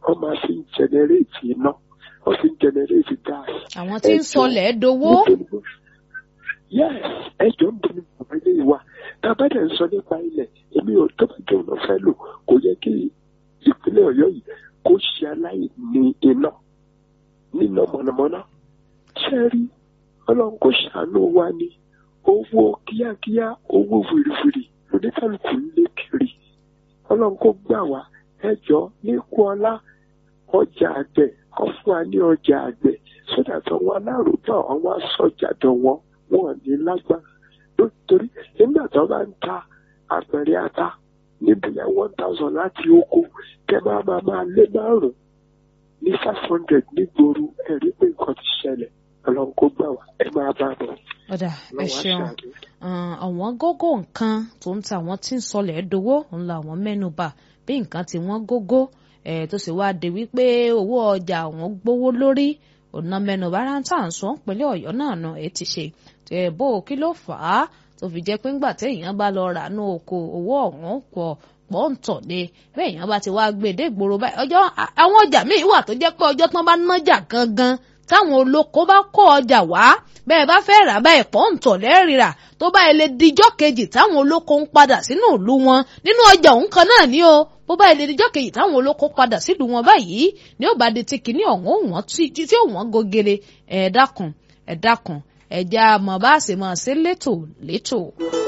wọ́n máa fi ń jẹnẹrétì iná wọ́n fi ń jẹnẹrétì gáàsì. àwọn tí ń sọlẹ̀ dowó. yes ẹjọ́ ń bọ̀ ní bàbá ilé wa tá a bá dẹ̀ ń sọ nípa ilẹ̀ èmi ò tó bá jẹun lọ fẹ́ lò kò yẹ kí ìpínlẹ̀ ọ̀yọ́ yìí kó ṣe aláìní iná níná mọ̀nàmọ́ná ṣẹ́rí ọlọ́run kò ṣàánú wa ní owó kíákíá owó fìrìfìrì oníkàlùkù ń lé kiri ọlọ́run kò gbà wá ẹjọ́ ní kú ọlá ọjà àgbẹ̀ kọ́ fún wa ní ọjà àgbẹ̀ sódà tó wọn alárùbá àwọn asọjà tó wọn wọn ní lágbára nítorí nígbà tó bá ń ta àpẹẹrẹ ata níbi yẹn one thousand láti oko kẹ máa máa máa lé márùn ní five hundred nígboro ẹ̀rí pé nǹkan ti ṣẹlẹ̀ ọlọ́run kó gbà wá ẹ máa bá bọ̀. ọ̀dà ẹ ṣeun àwọn gógó nǹkan tó ń ta àwọn tí ń sọlẹ̀ dowó ńlá àwọn mẹ́nubà bí nǹkan tí wọ́n gógó ẹ̀ tó sì wáá de wípé owó ọjà àwọn gbówó lórí ọ̀nà mẹ́nubà rántà ń sọ pínlẹ̀ ọ̀yọ́ náà nà ẹ̀ ti ṣe ẹ̀ bó kí ló fà á tó fi jẹ́ pé ńgbà téèyàn bá lọ rà ní oko owó ọ̀hún pọ̀ pọ̀ ń tọ̀ ni bẹ́ẹ̀ èèyàn bá ti wá gbé dé ìgboro báyìí ọjọ́ àwọn ọjà míì wà tó jẹ́ pé ọjọ́ tán bá nájà gangan táwọn olóko bá kó ọjà wá bẹ́ẹ̀ bá fẹ́ rà báyìí pọ̀ ń tọ̀ lẹ́rìírà tó bá ilé dijọ́ kejì táwọn olóko ń padà sínú ìlú wọn nínú ọjà òun kan náà ni o bó bá ilé dijọ́ kejì táwọn olóko padà sílùú wọn báyìí ni ó bá di ti kìíní ọ̀hún wọn tí ó wọ́n gogere ẹ̀ dákun ẹ̀ dákun ẹ̀já mọ̀ bá ṣe máa ṣe létò létò.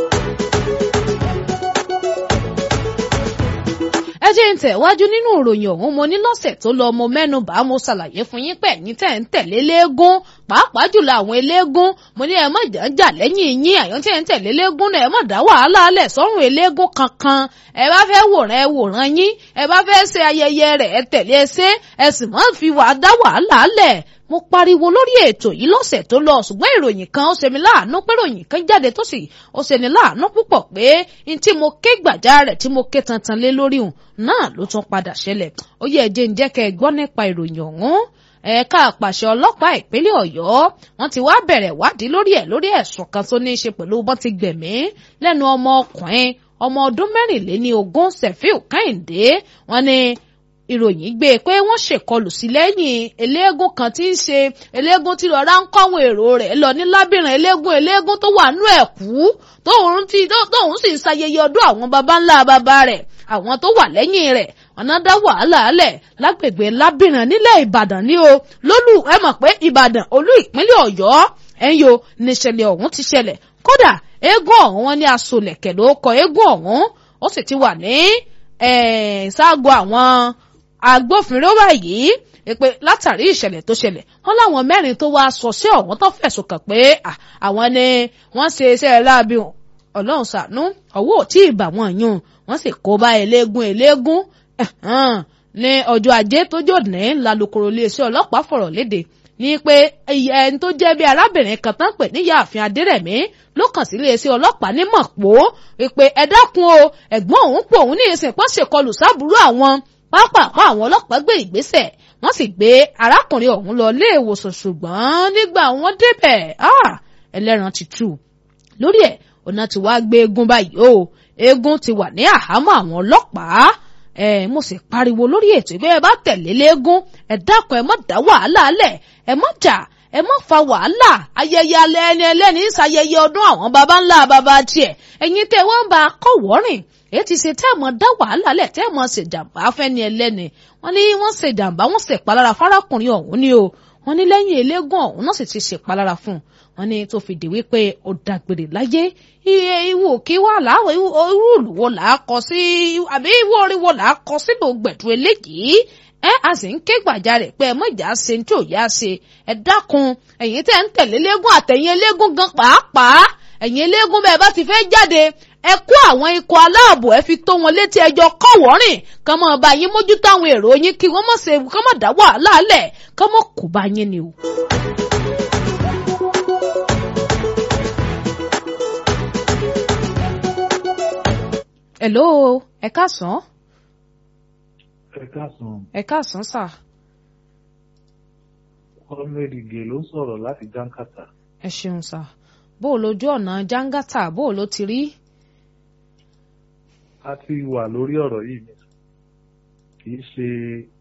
ẹ jẹ́ ń tẹ̀wájú nínú ìròyìn ọ̀hún mo ní lọ́sẹ̀ tó lọ mo mẹ́nu bá mo ṣàlàyé fún yín pé ẹ̀yin tẹ̀ ń tẹ̀lé léégún pàápàá jùlọ àwọn eléégún mo ní ẹ má jà jà lẹ́yìn yín àyàn tẹ̀ ń tẹ̀lé léégún náà ẹ má dá wàhálà alẹ̀ sọ́run eléégún kankan ẹ bá fẹ́ wòran ẹ wòran yín ẹ bá fẹ́ ṣe ayẹyẹ rẹ̀ ẹ tẹ̀lé ẹ ṣe ẹ sì má fi wàá dá wàhálà alẹ̀ mo pariwo lórí ètò yìí lọ́sẹ̀ tó lọ ṣùgbọ́n ìròyìn kan ó ṣe mí láàánú pé ìròyìn kan jáde tó sì ó ṣe ní láàánú púpọ̀ pé n tí mo ké gbàjá rẹ̀ tí mo ké tantan lé lórí òun náà ló tún padà ṣẹlẹ̀ ó yẹ jẹ́ ń jẹ́ kẹ́ ẹ gbọ́ nípa ìròyìn ọ̀hún ẹ̀ka àpàṣẹ ọlọ́pàá ìpínlẹ̀ ọ̀yọ́ wọ́n ti wá bẹ̀rẹ̀ wádìí lórí ẹ̀ lórí ẹ̀sùn kan tó ní í ṣe pẹ̀lú bọ́n ti gbẹ̀mí lẹ́nu ọmọ ọkùnrin ọmọ ọdún mẹ́rìnléní ogún sefiu kẹ́hìndé wọ́n ní ìròyìn gbé pé wọ́n ṣèkọlù sí lẹ́yìn eléégún kan tí ń ṣe eléégún tí lọ́ra ń kọ́ àwọn èrò rẹ̀ lọ ní lábìrìn eléégún eléégún tó wà nú ẹ̀kú tóun ti tóun sì ń ṣayẹyẹ ọdún àwọn baba ńlá baba rẹ̀ àwọn tó wà lẹ́yìn rẹ̀ ọ̀nà dá wàhálà alẹ̀ lágbègbè lábìrìn nílẹ̀ ìbàdàn ní o lólù ẹ mọ̀ pé ìbàdàn olú ìpínlẹ̀ ọ̀yọ́ ẹ̀yọ níṣẹ̀lẹ̀ ọ̀hún ti ṣẹlẹ̀ kódà eégún ọ̀hún wọn ní asolẹ̀kẹ̀ ló kọ eégún ọ̀hún ó sì ti wà ní ṣáàgó àwọn agbófinró báyìí pé látàrí ìṣẹ̀lẹ̀ tó ṣẹlẹ̀ wọ́n láwọn mẹ́rin tó wá sọ sí ọ̀hún tó fẹ̀sùn kàn pé àwọn ni wọ́n ṣe iṣẹ́ láabi ọlọ́run ṣàánú ọwọ́ ò tí ì bà wọ́n yún wọ́n sì kó bá eléégún eléégún ní ọjọ́ ajé tó jòdì lálùkòrò iléeṣẹ́ ọlọ́pàá fọ̀rọ̀ léde ní pé ẹni tó jẹ́ bí arábìnrin kan tán pè ní yààfin adérẹ̀mí ló kàn sí iléeṣẹ́ ọlọ́pàá ní mọ̀pó pé ẹ dákun o ẹ̀gbọ́n òun pò òun ní ìsìn pọ́n ṣèkọlù sábúrú àwọn pápápá àwọn ọlọ́pàá gbé ìgbésẹ̀ wọ́n sì gbé arákùnrin ọ̀hún lọ ilé ìwòsàn ṣùgbọ́n nígbà wọ́n débẹ̀ ẹlẹ́ran ti tú lórí ẹ̀ ọ̀nà tí wàá gbé eégún báyìí o eégún ti wà ní àhámọ́ àwọn ọlọ́pàá ẹ mo sì pariwo lórí ètò ìgbé ẹ bá tẹ̀lé léégún ẹ dákun ẹ má dá wàhálà lẹ̀ ẹ má jà ẹ má fa wàhálà ayẹyẹ alẹ́ ẹni ẹlẹ́ni ṣayẹyẹ ọdún àwọn baba ńlá baba tiẹ̀ ẹ̀yin tẹ́ wọ́n bá kọ̀wọ́rìn èyí ti ṣe tẹ́ ẹ̀ mọ́ dá wàhálà lẹ̀ tẹ́ ẹ̀ mọ́ ṣèjàmbá fẹ́ni ẹlẹ́ni wọ́n ní wọ́n ṣèjàmbá wọ́n ṣèpalára fárákùnrin ọ̀hún ni o wọ́n ní lẹ́yìn eléégún ọ̀hún náà sì ti ṣèpalára fún un wọ́n ní tó fi di wípé ó dágbére láyé iye ìwò kí wà láwọ irú ìlú wo là á kọ sí àbí ìwọ orin wo là á kọ sínú gbẹ̀dú eléyìí ẹ a sì ń ké gbàjarè pé ẹ mọ̀jà ṣe tí ò yá ṣe ẹ dákun ẹ̀yin tẹ́ ń tẹ̀lé eléégún àtẹ̀yìn eléégún gan pàápàá ẹ̀yin eléégún bẹ́ẹ̀ bá ti fẹ́ jáde ẹ kó àwọn ikọ̀ aláàbò ẹ fi tó wọn létí ẹjọ́ kọ̀wọ́rìn kàn mọ́ bá yín mójútó àwọn èrò yín kí wọ́n mọ̀ ṣe kàn mọ̀ dá wàhálà lẹ̀ kàn mọ̀ kó bá yín ni o. hello ẹ káàsán. ẹ káàsán. ẹ káàsán sà. kọ́mẹ́rì gè ló sọ̀rọ̀ láti jánkàtà. ẹ ṣeun sà bó o lójú ọ̀nà jángátà bó o ló ti rí. a ti wà lórí ọ̀rọ̀ yìí ni kì í ṣe